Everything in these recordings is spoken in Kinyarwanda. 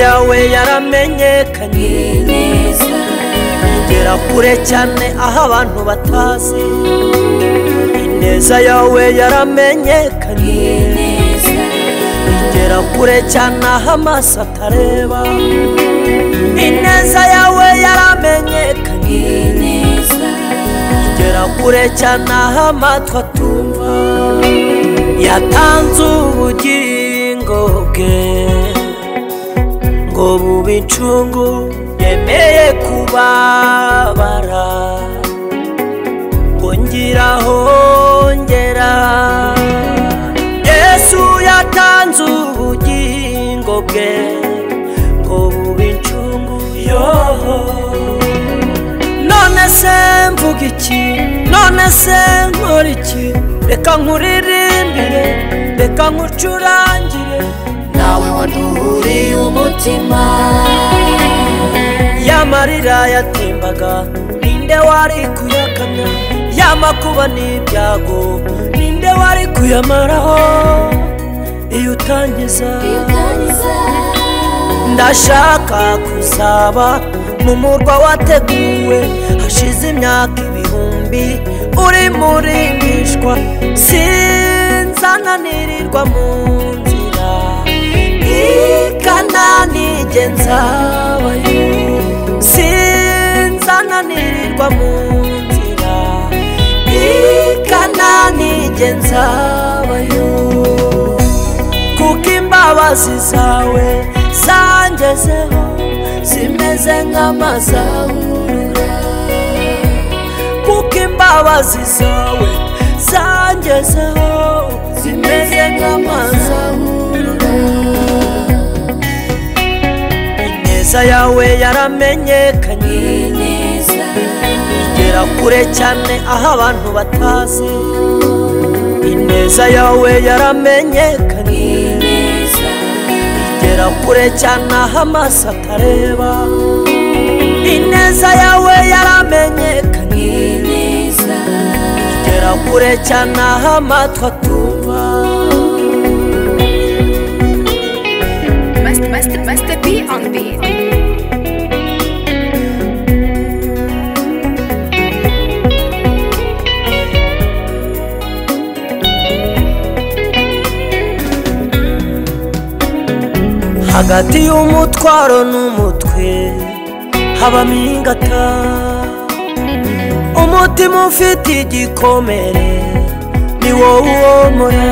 yawe yaramenyekanye igera kure cyane aho abantu batazi ineza yawe yaramenyekanye igera kure cyane aho amaso atareba ineza yawe yaramenyekanye igera kure cyane aho amatwi atumva yatanze ubugingo bwe ngo bube incungu yemeye kubabara ngo ngiraho ngera yesu yatanze ubugingo bwe ngo bube incungu yoho none se mvuga iki none se nkora iki reka nkuririmbire reka nkucurangire nawe waduhuriye umutima ya marira yatembaga ninde wari kuyakamya ya makuba n'ibyago ninde wari kuyamaraho iyo utangiza ndashaka kuzaba mu murwa wateguwe hashize imyaka ibihumbi uri murimbishwa sinzananirirwa mu nzira ikananige nzabayo sinzananirirwa mu nzira ikananige nzabayo kuko imbabazi zawe zangezeho zimeze nk'amazahurura kuko imbabazi zawe zangezeho zimeze nk'amazahurura ineza yawe yaramenyekanye igera kure cyane aho abantu batazi ineza yawe yaramenyekanye igera kure cyane aho amaso atareba ineza yawe yaramenyekanye igera kure cyane aho amatwi atumva Master, master, master B on beat. hagati y'umutwaro n'umutwe habamo ingata umutima ufite igikomere ni wowe uwomora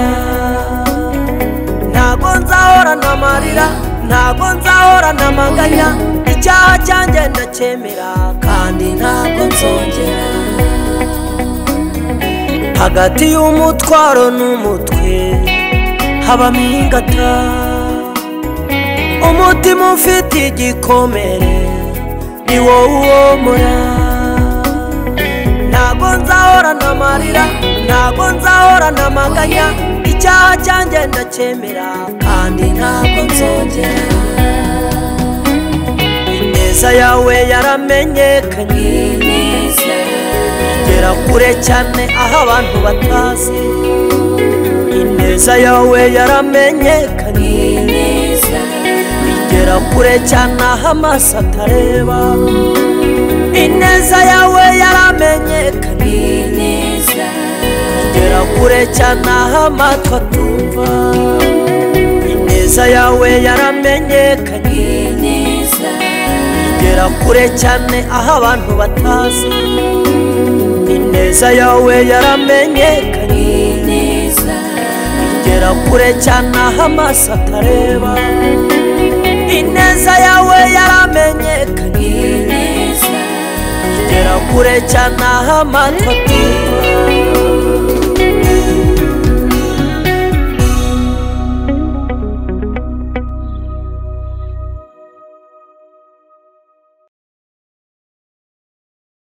ntabwo nzahorana amarira ntabwo nzahorana amaganya icyaha cyanjye ndacyemera kandi ntabwo nzongera hagati y'umutwaro n'umutwe habamo ingata umutima ufite igikomere ni wowe uwomora ntabwo nzahorana amarira ntabwo nzahorana amaganya icyaha cyanjye ndacyemera kandi ntabwo nzongera ineza yawe yaramenyekanye igera kure cyane aho abantu batazi ineza yawe yaramenyekanye igera kure cyane aho amaso atareba ineza yawe yaramenyekanye igera kure cyane aho amatwi atumva ineza yawe yaramenyekanye igera kure cyane aho abantu batazi ineza yawe yaramenyekanye igera kure cyane aho amaso atareba ineza yawe yaramenyekanye igera kure cyane aho amatwi atumva